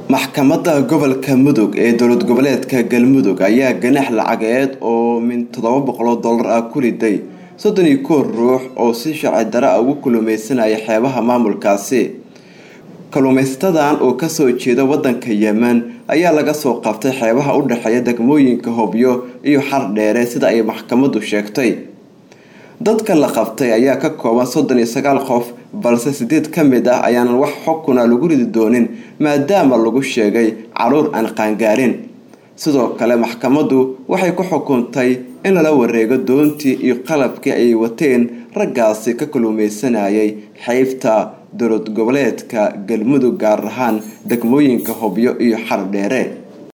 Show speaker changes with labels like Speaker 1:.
Speaker 1: maxkamadda gobolka mudug ee dowlad goboleedka galmudug ayaa ganax lacageed oo min toddoba boqoloo dollar ah ku riday soddon iyo kow ruux oo si sharci dara ah ugu kalluumeysanaya xeebaha maamulkaasi kalluumaysatada oo kasoo jeeda wadanka yemen ayaa laga soo qabtay xeebaha u dhexeeya degmooyinka hobyo iyo xardheere sida ay maxkamaddu sheegtay dadka la qabtay ayaa ka kooban soddon iyo sagaal qof balse sideed ka mid ah ayaanan wax xukuna lagu ridi doonin maadaama lagu sheegay caruur aan qaangaarin sidoo kale maxkamaddu waxay ku xukuntay in lala wareego doontii iyo qalabkii ay wateen raggaasi ka kalluumeysanayay xeybta dowlad goboleedka galmudug gaar ahaan degmooyinka hobyo iyo xardheere